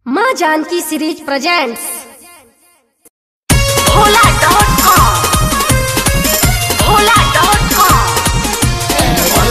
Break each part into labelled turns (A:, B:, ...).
A: माँ Janaki series presents
B: Bhola dot com Bhola dot com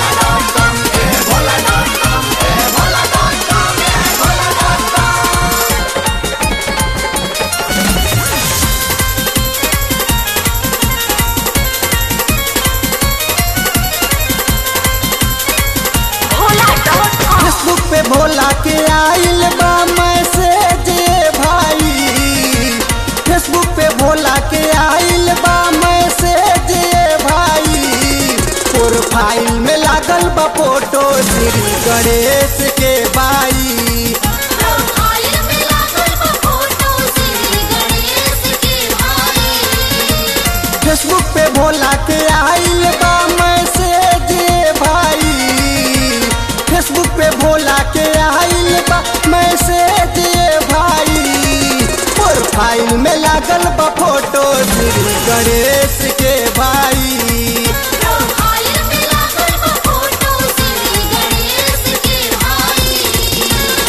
B: Bhola dot com
C: Facebook पे भोला के आइल बा मैसेज भाई फेसबुक पे भोला के आइल बा मैसेज भाई प्रोफाइल में लागल बा फोटो श्री गणेश के बाई
B: प्रोफाइल में लागल बा फोटो श्री गणेश के भाई
C: फेसबुक पे भोला के आइल बा मैसेज भाई फेसबुक पे भोला के आइल बा मैसेज भाई प्रोफाइल में लागल बा फोटो श्री गणेश के भाई
B: प्रोफाइल में लागल बा फोटो श्री गणेश के भाई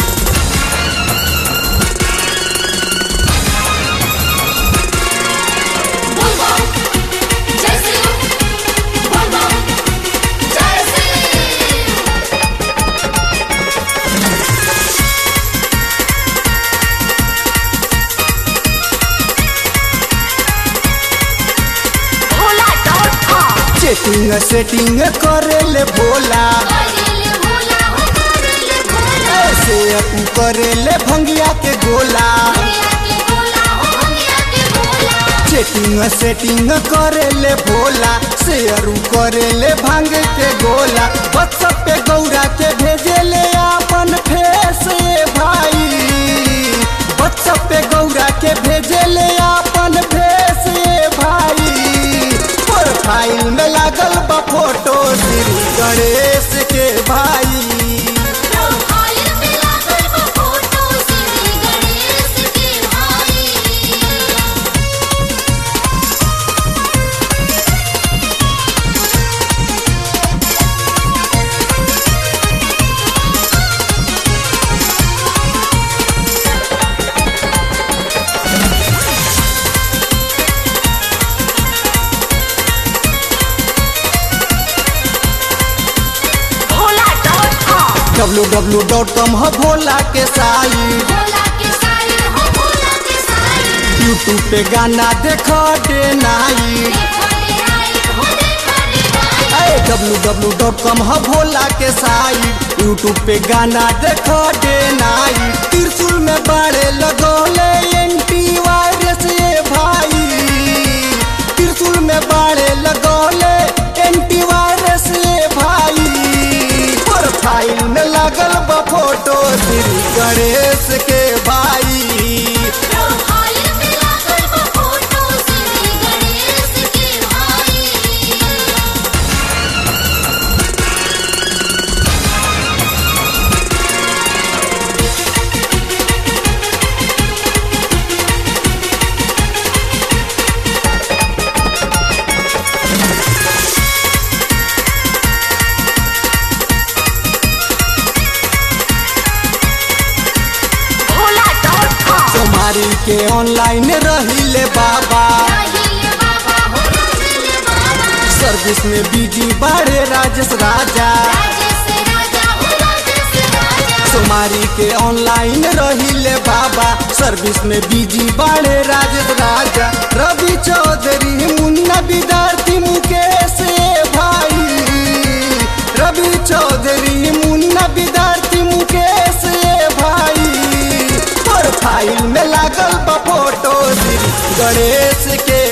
B: बोल बम जय श्री बोल बम जय Shri Bhola dot com
C: chatting setting करेले भोला
B: करेले भोला हो करेले भोला
C: ऐसे अपू करेले भंगिया के गोला
B: भैया के भोला हो भैया के भोला
C: चेटिंग सेटिंग करेले भोला शेयरू करेले भांग के गोला व्हाट्सएप पे गौरा के भेजेले अपन फेस भाई व्हाट्सएप पे गौरा के भेजेले अपन फेस भाई प्रोफाइल में लागल बा फोटो श्री गणेश के भाई
B: प्रोफाइल में लागल बा फोटो श्री गणेश के भाई Bhola dot com
C: W W dot com हो भोला के साई
B: भोला के साई हो भोला के साई
C: यूट्यूब पे गाना देखो डे नाई
B: देखो रे आई हो देखो रे आई
C: डब्लू डब्लू डॉट कॉम हो भोला के साइट यूट्यूब पे गाना देखो डे नाइट त्रिशूल में बाड़े लगोले एंटी वायरस ये भाई त्रिशूल में बाड़े लगोले एंटी वायरस ये भाई प्रोफाइल में लगल बा फोटो श्री गणेश के भाई
B: प्रोफाइल में लागल बा फोटो श्री गणेश के भाई भोला डॉट कॉम
C: सोमारी के ऑनलाइन रहिले बाबा
B: राहिले बाबा हो राहिले बाबा
C: सर्विस में बिजी बाड़े राजेश राजा
B: राजेश राजा हो राजेश राजा
C: सोमारी के ऑनलाइन रहिले बाबा सर्विस में बिजी बाड़े राजेश राजा रवि चौधरी मुन्ना विद्यार्थी मुकेश ए भाई रवि चौधरी मुन्ना विद्यार्थी मुकेश ए भाई प्रोफाइल में लागल बा फोटो श्री गणेश के